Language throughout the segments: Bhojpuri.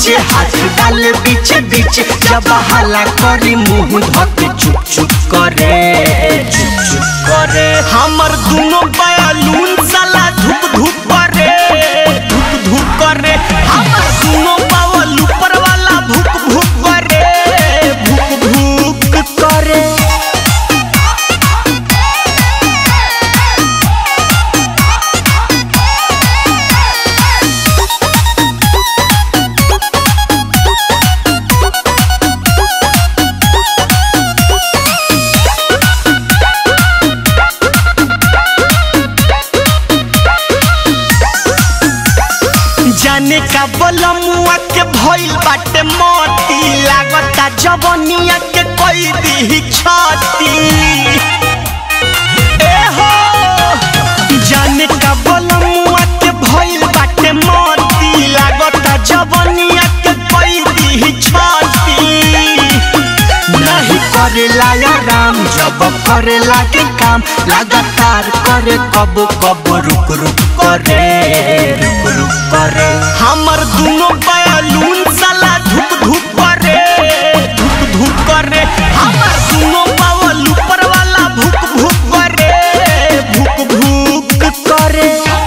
नीचे हाथ डाले बीचे बीचे जब हला करी मुंह धके चुप चुप करे चुप चुप करे हमर दोनों बयालून साला धुप धुप करे धुप धुप करे हमर दोनों बावल ऊपर वाला भुक भुक करे भुक भुक करे जाने का बलमुआ के भइल बाटे मोती लागता जवनिया के कोई दी छाती ए हो जाने का बलमुआ के भइल बाटे मोती लागता जवनिया के कोई दी छाती नहीं करेला या राम जब करेला के काम लगातार करे कब कब रुक रुक करे रुक रुक करे हमर दोनों बयालून साला धुक धुक करे धुक धुक करे हमर दोनों बावल ऊपर वाला भुक भुक करे भुक भुक करे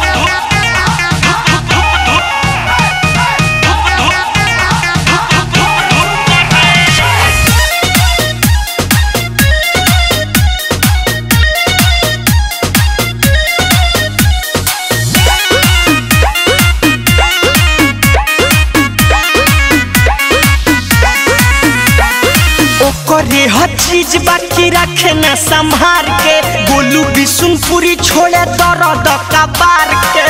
ओकरे हर चीज बाकी रखे न संभार के बोलू बिशुनपुरी छोड़े दर्द कबार के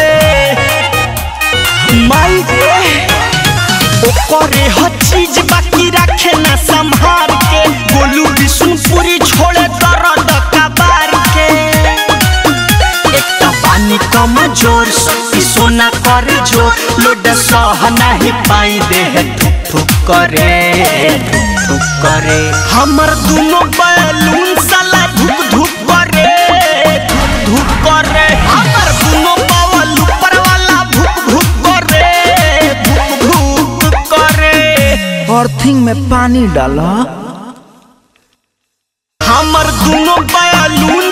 माई रे ओकरे हर चीज बाकी रखे न संभार के बोलू बिशुनपुरी छोड़े दर्द कबार के एक तो पानी कम जोर शक्ति सोना करे जो लोड सह नहीं पाई देह ठुक ठुक करे ठुक ठुक करे हमर दोनों बैलून साला धुक धुक करे धुक धुक करे हमर दोनों बावल ऊपर वाला भुक भुक करे भुक भुक करे अर्थिंग में पानी डाला हमर दोनों बैलून